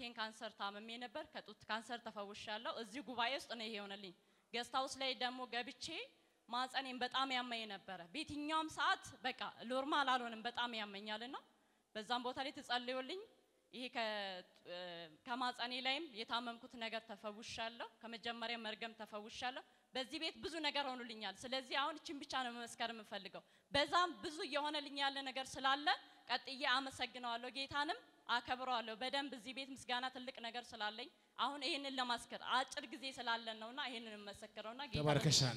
የጡቴን ካንሰር ታምሜ ነበር። ከጡት ካንሰር ተፈውሻለሁ። እዚህ ጉባኤ ውስጥ ነው ይሄ የሆነልኝ። ገስት ሃውስ ላይ ደግሞ ገብቼ ማጸኔን በጣም ያመኝ ነበረ። በየትኛውም ሰዓት በቃ ኖርማል አልሆንም፣ በጣም ያመኛልና በዛም ቦታ ላይ ተጸልዮልኝ ይሄ ከማጸኔ ላይም የታመምኩት ነገር ተፈውሻለሁ። ከመጀመሪያ መርገም ተፈውሻለሁ። በዚህ ቤት ብዙ ነገር ሆኑልኛል። ስለዚህ አሁን እችን ብቻ ነው መመስከር የምፈልገው። በዛም ብዙ እየሆነልኝ ያለ ነገር ስላለ ቀጥዬ አመሰግነዋለሁ፣ ጌታንም አከብረዋለሁ። በደንብ እዚህ ቤት ምስጋና ትልቅ ነገር ስላለኝ አሁን ይሄንን ለማስከር አጭር ጊዜ ስላለን ነውና ይሄንን የምመሰክረውና ጌታ ተባርከሻል።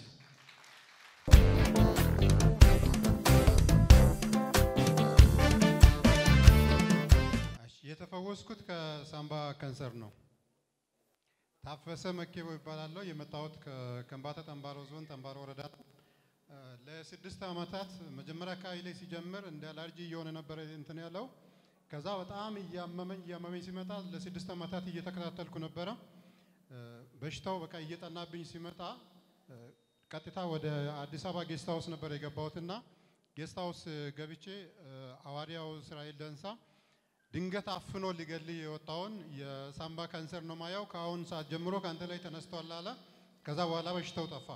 የተፈወስኩት ከሳምባ ካንሰር ነው። ታፈሰ መኬቦ ይባላለሁ። የመጣሁት ከከምባታ ጠንባሮ ዞን ጠንባሮ ወረዳ ነው። እ፣ ለስድስት ዓመታት መጀመሪያ አካባቢ ላይ ሲጀምር እንደ አላርጂ እየሆነ ነበረ እንትን ያለው። ከዛ በጣም እያመመኝ እያመመኝ ሲመጣ ለስድስት ዓመታት እየተከታተልኩ ነበረ። እ፣ በሽታው በቃ እየጠናብኝ ሲመጣ እ፣ ቀጥታ ወደ አዲስ አበባ ጌስት ሃውስ ነበር የገባሁትና ጌስት ሃውስ ገብቼ እ፣ ሐዋርያው እስራኤል ደንሳ ድንገት አፍኖ ሊገል የወጣውን የሳምባ ካንሰር ነው ማየው። ከአሁን ሰዓት ጀምሮ ከአንተ ላይ ተነስቷል አለ። ከዛ በኋላ በሽታው ጠፋ።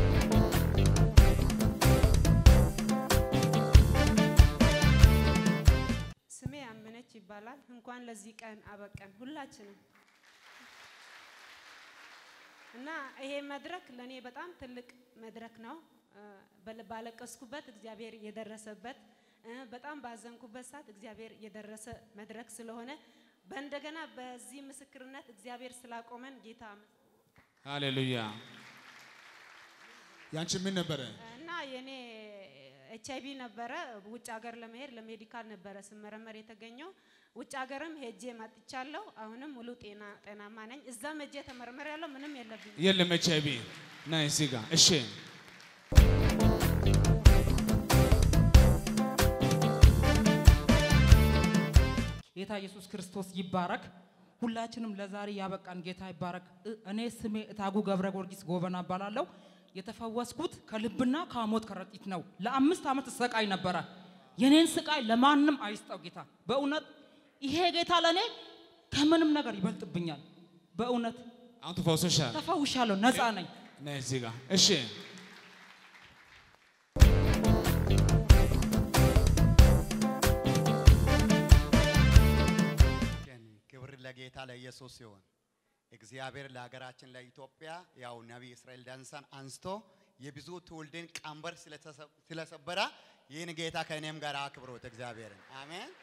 ስሜ አመነች ይባላል። እንኳን ለዚህ ቀን አበቀን ሁላችንም እና ይሄ መድረክ ለእኔ በጣም ትልቅ መድረክ ነው። እ፣ በል- ባለቀስኩበት እግዚአብሔር የደረሰበት እ፣ በጣም ባዘንኩበት ሰዓት እግዚአብሔር የደረሰ መድረክ ስለሆነ በእንደገና በዚህ ምስክርነት እግዚአብሔር ስላቆመን ጌታ ሃሌሉያ። ያንቺ ምን ነበረ? እና የኔ ኤች አይቪ ነበረ። ውጭ ሀገር ለመሄድ ለሜዲካል ነበረ ስመረመር የተገኘው። ውጭ ሀገርም ሄጄ መጥቻለሁ። አሁንም ሙሉ ጤና ጤናማ ነኝ። እዛም ሄጄ ተመርመር ያለው ምንም የለብኝ። የለም ኤች አይ ቪ ና እዚህ ጋር እሺ። ጌታ ኢየሱስ ክርስቶስ ይባረክ። ሁላችንም ለዛሬ ያበቃን ጌታ ይባረክ። እ- እኔ ስሜ እታጉ ገብረ ጊዮርጊስ ጎበና እባላለሁ። የተፈወስኩት ከልብና ከሞት ከረጢት ነው። ለአምስት ዓመት እሰቃይ ነበረ። የኔን ስቃይ ለማንም አይስጠው ጌታ። በእውነት ይሄ ጌታ ለእኔ ከምንም ነገር ይበልጥብኛል። በእውነት አሁን ተፈውሰሻል። ተፈውሻለሁ፣ ነፃ ነኝ። ና እዚህ ጋር እሺ። ቀን ክብር ለጌታ ለኢየሱስ ሲሆን እግዚአብሔር ለሀገራችን ለኢትዮጵያ ያው ነቢይ እስራኤል ዳንሳን አንስቶ የብዙ ትውልድን ቀንበር ስለተሰ- ስለሰበረ ይህን ጌታ ከእኔም ጋር አክብሮት እግዚአብሔርን አሜን።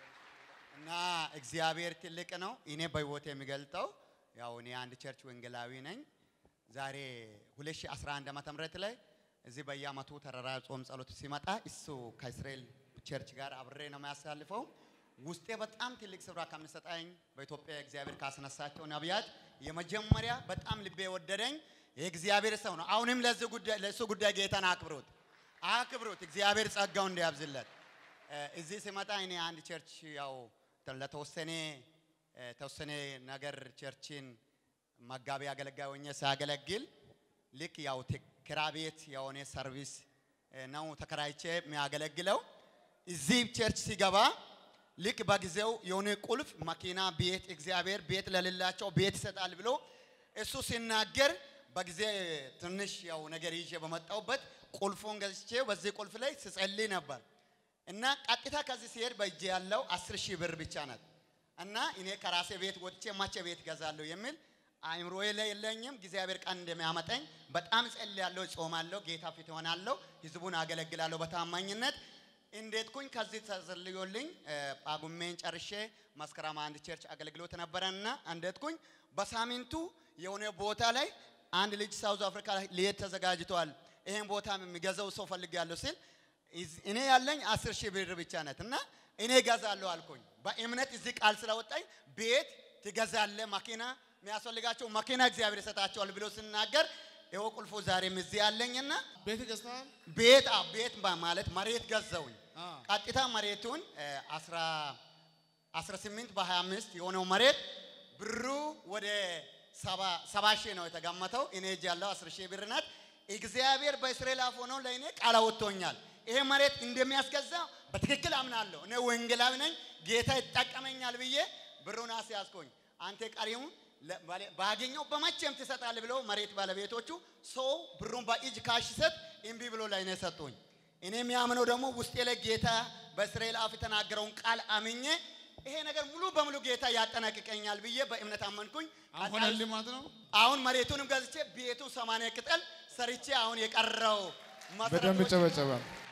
እና እግዚአብሔር ትልቅ ነው። እኔ በህይወት የሚገልጠው ያው እኔ አንድ ቸርች ወንጌላዊ ነኝ። ዛሬ 2011 ዓመተ ምህረት ላይ እዚህ በየአመቱ ተራራ ጾም ጸሎት ሲመጣ እሱ ከእስራኤል ቸርች ጋር አብሬ ነው የሚያሳልፈው። ውስጤ በጣም ትልቅ ስፍራ ከሚሰጠኝ በኢትዮጵያ እግዚአብሔር ካስነሳቸው ነቢያት የመጀመሪያ በጣም ልቤ የወደደኝ የእግዚአብሔር ሰው ነው። አሁንም ለዚህ ጉዳይ ለእሱ ጉዳይ ጌታን አክብሩት አክብሩት። እግዚአብሔር ጸጋው እንዲያብዝለት እ፣ እዚህ ሲመጣ እኔ አንድ ቸርች ያው ለተወሰነ እ፣ ተወሰነ ነገር ቸርችን መጋቢ አገልጋይ ሆኜ ሳገለግል ልክ ያው ተ- ኪራይ ቤት የሆነ ሰርቪስ እ፣ ነው ተከራይቼ የሚያገለግለው። እዚህ ቸርች ሲገባ ልክ በጊዜው የሆነ ቁልፍ መኪና፣ ቤት እግዚአብሔር ቤት ለሌላቸው ቤት ይሰጣል ብሎ እሱ ሲናገር በጊዜ ትንሽ ያው ነገር ይዤ በመጣሁበት ቁልፉን ገዝቼ በዚህ ቁልፍ ላይ ስጸልይ ነበር እና ቀጥታ ከዚህ ሲሄድ በእጄ ያለው አስር ሺህ ብር ብቻ ናት እና እኔ ከራሴ ቤት ወጥቼ ማቼ ቤት ገዛለሁ የሚል አእምሮዬ ላይ የለኝም። እግዚአብሔር ቀን እንደሚያመጣኝ በጣም ጸልያለሁ፣ ጾማለሁ፣ ጌታ ፊት ሆናለሁ፣ ህዝቡን አገለግላለሁ በታማኝነት እንዴት ኩኝ ከዚህ ተጸልዮልኝ እ፣ ጳጉሜን ጨርሼ መስከረም አንድ ቸርች አገልግሎት ነበረና እንዴት ኩኝ በሳምንቱ የሆነ ቦታ ላይ አንድ ልጅ ሳውዝ አፍሪካ ላይ ሊሄድ ተዘጋጅቷል። ይሄን ቦታ የሚገዛው ሰው ፈልጋለሁ ሲል ኢዝ- እኔ ያለኝ አስር ሺህ ብር ብቻ ናት እና እኔ እገዛለሁ አልኩኝ። በእምነት እዚህ ቃል ስለወጣኝ ቤት ትገዛለ፣ መኪና የሚያስፈልጋቸው መኪና እግዚአብሔር ይሰጣቸዋል ብሎ ስናገር ይኸው ቁልፉ ዛሬም እዚህ ያለኝና ቤት ገዝተሃል? ቤት አ- ቤት ባ- ማለት መሬት ገዛውኝ። አ። ቀጥታ መሬቱን እ፣ አስራ 18 በ25 የሆነው መሬት ብሩ ወደ ሰባ ሺህ ነው የተገመተው። እኔ እጅ ያለው 10 ሺህ ብር ናት። እግዚአብሔር በእስራኤል አፍ ሆኖ ለእኔ ቃል አወጥቶኛል። ይሄ መሬት እንደሚያስገዛ በትክክል አምናለሁ። እኔ ወንጌላዊ ነኝ፣ ጌታ ይጠቀመኛል ብዬ ብሩን አስያዝኩኝ። አንተ ቀሪውን ለ- ባለ- ባገኘው በመቼም ትሰጣለህ ብለው መሬት ባለቤቶቹ ሰው ብሩን በእጅ ካሽ ሲሰጥ እምቢ ብሎ ላይ ነው የሰጡኝ። እኔ የሚያምነው ደግሞ ውስጤ ላይ ጌታ በእስራኤል አፍ የተናገረውን ቃል አምኜ ይሄ ነገር ሙሉ በሙሉ ጌታ ያጠናቅቀኛል ብዬ በእምነት አመንኩኝ። አሁን ሆነልህ ማለት ነው። አሁን መሬቱንም ገዝቼ ቤቱ ሰማንያ ቅጠል ሰርቼ አሁን የቀረው በደንብ መሰረቶች ጨበጨበ።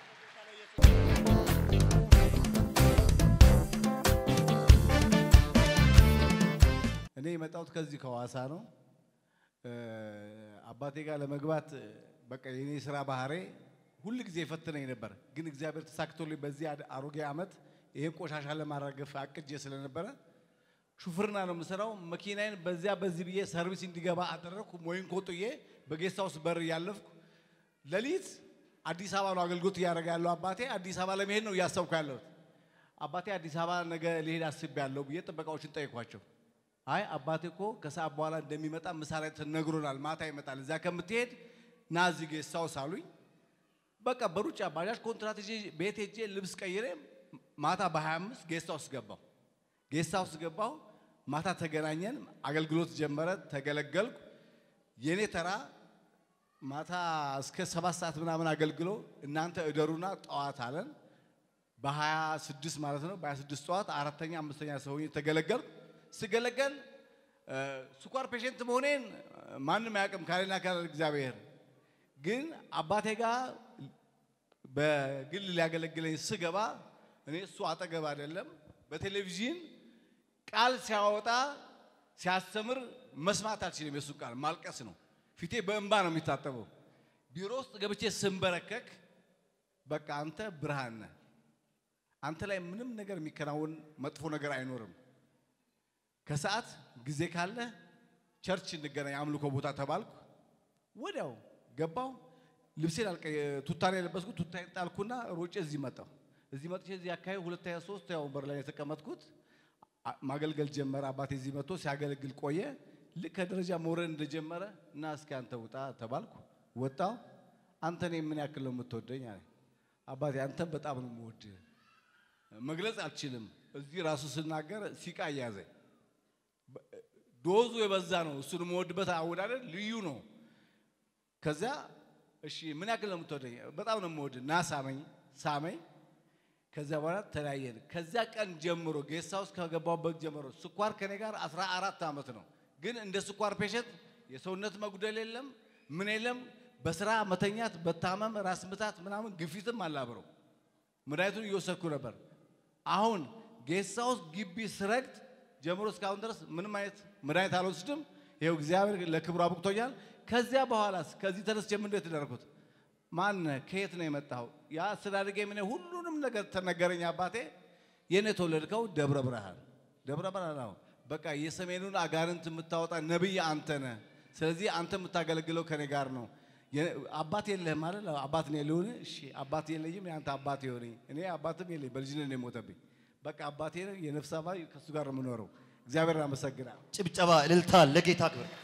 እኔ የመጣሁት ከዚህ ከሐዋሳ ነው። እ፣ አባቴ ጋር ለመግባት እ፣ በቃ የኔ ስራ ባህሬ ሁል ጊዜ ፈትነኝ ነበር። ግን እግዚአብሔር ተሳክቶልኝ በዚህ አድ- አሮጌ ዓመት ይሄን ቆሻሻ ለማራገፍ አቅጄ ስለነበረ ሹፍርና ነው የምሰራው። መኪናዬን በዚያ በዚህ ብዬ ሰርቪስ እንዲገባ አደረግኩ። ሞይን ኮጥዬ በጌስት ሃውስ በር እያለፍኩ ሌሊት አዲስ አበባ ነው አገልግሎት እያደረገ ያለው አባቴ። አዲስ አበባ ለመሄድ ነው እያሰብኩ ያለሁት። አባቴ አዲስ አበባ ነገ ልሄድ አስቤያለሁ ብዬ ጥበቃዎችን ጠይኳቸው። አይ አባቴ እኮ ከሰዓት በኋላ እንደሚመጣ ምሳ ላይ ተነግሮናል፣ ማታ ይመጣል። እዚያ ከምትሄድ ና እዚህ ጌስት ሃውስ አሉኝ። በቃ በሩጫ ባጃጅ ኮንትራት ይዤ ቤት ሄጄ ልብስ ቀይሬ ማታ በ25 ጌስት ሃውስ ገባሁ። ጌስት ሃውስ ገባሁ። ማታ ተገናኘን፣ አገልግሎት ጀመረ፣ ተገለገልኩ። የኔ ተራ ማታ እስከ ሰባት ሰዓት ምናምን አገልግሎ እናንተ እደሩና ጠዋት አለን። በ26 ማለት ነው። በ26 ጠዋት አራተኛ አምስተኛ ሰው ሆኜ ተገለገልኩ። ስገለገል እ፣ ስኳር ፔሽንት መሆኔን እ፣ ማንም አያውቅም ካለና ካለ እግዚአብሔር ግን አባቴ ጋር በግል ሊያገለግለኝ ስገባ እኔ እሱ አጠገብ አይደለም በቴሌቪዥን ቃል ሲያወጣ ሲያስተምር መስማት አልችልም። የሱ ቃል ማልቀስ ነው። ፊቴ በእንባ ነው የሚታጠበው። ቢሮ ውስጥ ገብቼ ስንበረከክ በቃ አንተ ብርሃን ነህ፣ አንተ ላይ ምንም ነገር የሚከናወን መጥፎ ነገር አይኖርም። ከሰዓት ጊዜ ካለ ቸርች እንገናኝ አምልኮ ቦታ ተባልኩ። ወዲያው ገባው። ልብሴን አልቀ ቱታን የለበስኩት ቱታን ጣልኩና ሮጬ እዚህ መጣሁ። እዚህ መጥቼ እዚህ አካባቢ ሁለተኛ ሶስት ያው ወንበር ላይ የተቀመጥኩት አ- ማገልገል ጀመረ። አባቴ እዚህ መጥቶ ሲያገለግል ቆየ። ልክ ከደረጃ መውረድ እንደጀመረ እና እስኪ አንተ ውጣ ተባልኩ። ወጣው። አንተ እኔ ምን ያክል ነው የምትወደኝ አለ። አባቴ አንተን በጣም ነው የምወድህ፣ መግለጽ አልችልም። እዚህ ራሱ ስናገር ሲቃ እያዘኝ ዶዙ የበዛ ነው። እሱን የምወድበት አወዳደር ልዩ ነው። ከዚያ እሺ ምን ያክል ነው የምትወደኝ? በጣም ነው የምወድ ና ሳመኝ ሳመኝ። ከዚያ በኋላ ተለያየን። ከዚያ ቀን ጀምሮ ጌስት ሃውስ ከገባሁበት ጀምሮ ስኳር ከኔ ጋር 14 ዓመት ነው። ግን እንደ ስኳር ፔሸንት የሰውነት መጉደል የለም ምን የለም። በስራ መተኛት፣ በታመም ራስ ምታት ምናምን ግፊትም አላብረው መድኃኒቱን እየወሰድኩ ነበር። አሁን ጌስት ሃውስ ግቢ ስረግጥ ጀምሮ እስካሁን ድረስ ምንም አይነት መድኃኒት አልወስድም። ይኸው እግዚአብሔር ለክብሩ አብቅቶኛል። ከዚያ በኋላስ ከዚህ ተነስቼ ምንድን ነው የተደረኩት? ማን ከየት ነው የመጣው? ያ አስተዳደጌ ምን ሁሉንም ነገር ተነገረኝ። አባቴ የኔ የተወለድከው ደብረ ብርሃን ደብረ ብርሃን ነው። በቃ የሰሜኑን አጋንንት የምታወጣ ነብይ አንተ ነህ። ስለዚህ አንተ የምታገለግለው ከኔ ጋር ነው። የ- አባት የለህም ማለት አባት ነው የለውን? እሺ አባት የለኝም፣ የአንተ አባት የሆነኝ እኔ አባትም የለኝ፣ በልጅነት ነው የሞተብኝ። በቃ አባቴ ነው፣ የነፍስ አባት ከእሱ ጋር ነው የምኖረው። እግዚአብሔር አመሰግናለሁ። ጭብጨባ፣ እልልታ ለጌታ ክብር